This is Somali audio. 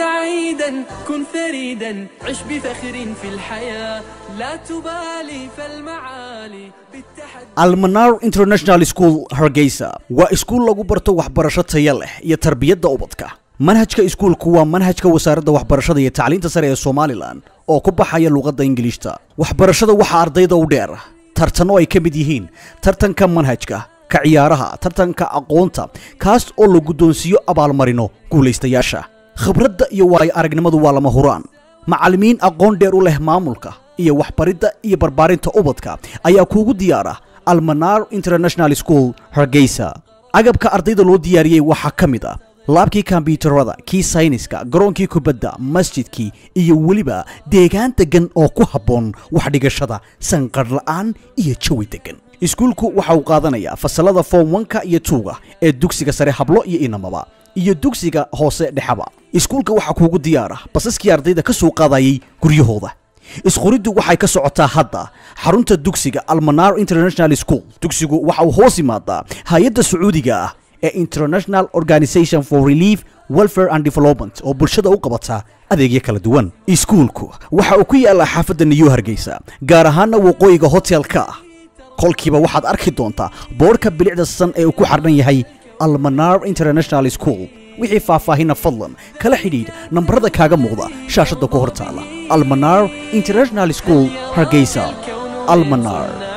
سعيدا كن فريدا عش بفخر في الحياة لا تبالي فالمعالي بالتحدي almanar international school hargeysa waa iskuul lagu barto waxbarasho taya leh iyo tarbiyadda ubadka manhajka iskuulku waa manhajka wasaaradda waxbarashada iyo tacliinta sare ee somalilan oo ku baxaya luqadda ingiliishta waxbarashada waxaa ardayda u dheer tartanno ay ka mid yihiin tartanka manhajka ka ciyaaraha tartanka aqoonta kaas oo la guddoonsiiyo abaalmarino guulaystayaasha khibradda iyo waayo aragnimadu waa lama huraan macallimiin aqoon dheer u leh maamulka iyo waxbaridda iyo barbaarinta ubadka ayaa kuugu diyaara almanar international school hargeysa agabka ardayda loo diyaariyey waxaa ka mid ah laabkii kombyuutarada kii sayniska garoonkii kubadda masjidkii iyo weliba deegaan deggan oo ku habboon waxdhigashada sanqadh la'aan iyo jawi deggan iskuulku waxa uu qaadanayaa fasalada form wanka iyo tuuga ee dugsiga sare hablo iyo inamaba iyo dugsiga hoose dhexaba iskuulka waxaa kuugu diyaara basaskii ardayda ka soo qaadayay guryahooda isquriddu waxay ka socotaa hadda xarunta dugsiga almanar international school dugsigu waxa uu hoos yimaadaa hay-adda sacuudiga ah ee international organization for relief welfare and development oo bulshada u qabata adeegyo kala duwan iskuulku waxa uu ku yaalaa xaafadda new hargeysa gaar ahaana waqooyiga hotelka ah kolkiiba waxaad arki doontaa boodhka bilicda san ee uu ku xardhan yahay almanar international school wixii faahfaahina fadlan kala xidhiidh nambarada kaaga muuqda shaashadda ku hor taala almanar international school hargeysa almanar